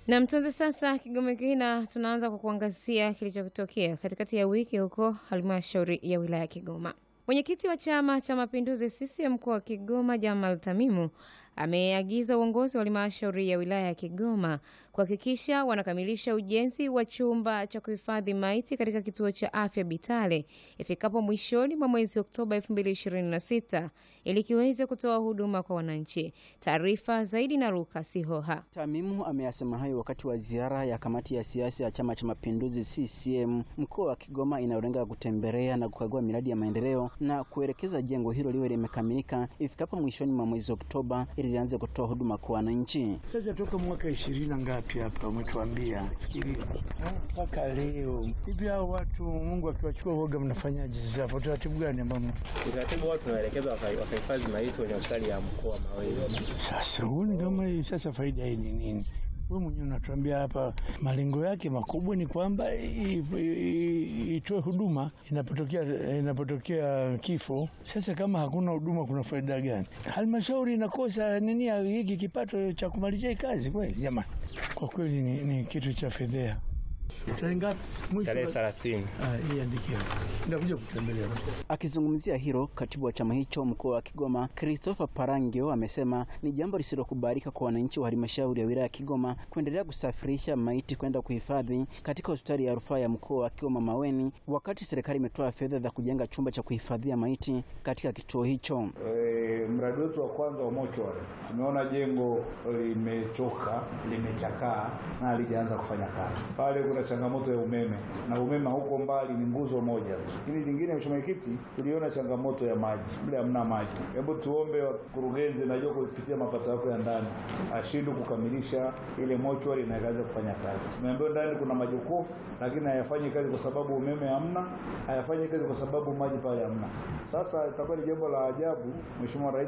Na mtunzi sasa Kigoma Kina, tunaanza kwa kuangazia kilichotokea katikati ya wiki huko halmashauri ya wilaya ya Kigoma. Mwenyekiti wa Chama cha Mapinduzi CCM mkoa wa Kigoma Jamal Tamimu ameagiza uongozi wa halmashauri ya wilaya ya Kigoma kuhakikisha wanakamilisha ujenzi wa chumba cha kuhifadhi maiti katika kituo cha afya Bitale ifikapo mwishoni mwa mwezi Oktoba 2026 ili kiweze kutoa huduma kwa wananchi. Taarifa zaidi na Luka Sihoha. Tamimu ameyasema hayo wakati wa ziara ya kamati ya siasa ya Chama cha Mapinduzi CCM mkoa wa Kigoma inayolenga kutembelea na kukagua miradi ya maendeleo na kuelekeza jengo hilo liwe limekamilika ifikapo mwishoni mwa mwezi Oktoba ili lianze kutoa huduma kwa wananchi. Sasa toka mwaka ishirini na ngapi hapa umetuambia fikiri mpaka leo hivi, hao watu Mungu akiwachukua uoga, mnafanyaje sasa? Hapo utaratibu gani ambao utaratibu wao tunaelekeza wakahifadhi maiti kwenye hospitali ya mkoa Mawele. sasa? Huoni kama hii sasa faida hii ni nini? Wewe mwenyewe unatuambia hapa malengo yake makubwa ni kwamba itoe huduma inapotokea inapotokea kifo. Sasa kama hakuna huduma, kuna faida gani? Halmashauri inakosa nini hiki kipato cha kumalizia hii kazi? Kweli jamani, kwa kweli ni, ni kitu cha fedhea. Tarehe ngapi? Mwisho Tarehe thelathini. Ah, hii andikia. Ndakuja kutembelea. Akizungumzia hilo, katibu wa chama hicho mkoa wa Kigoma Christopher Parangio amesema ni jambo lisilokubalika kwa wananchi wa halmashauri ya wilaya ya Kigoma kuendelea kusafirisha maiti kwenda kuhifadhi katika hospitali ya rufaa ya mkoa wa Kigoma Maweni, wakati serikali imetoa fedha za kujenga chumba cha kuhifadhia maiti katika kituo hicho. E, mradi wetu wa kwanza wa mochwari tumeona jengo limechoka, limechakaa na halijaanza kufanya kazi. Pale kuna changamoto ya umeme na umeme huko mbali ni nguzo moja tu. Lakini lingine, mheshimiwa mwenyekiti, tuliona changamoto ya maji, mle hamna maji. Hebu tuombe wakurugenzi, najua kupitia mapato yako ya ndani ashindwe kukamilisha ile mochwari na ikaanza kufanya kazi. Tumeambiwa ndani kuna majokofu lakini hayafanyi kazi kwa sababu umeme hamna, hayafanyi kazi kwa sababu maji pale hamna. Sasa itakuwa ni jambo la ajabu, mheshimiwa rais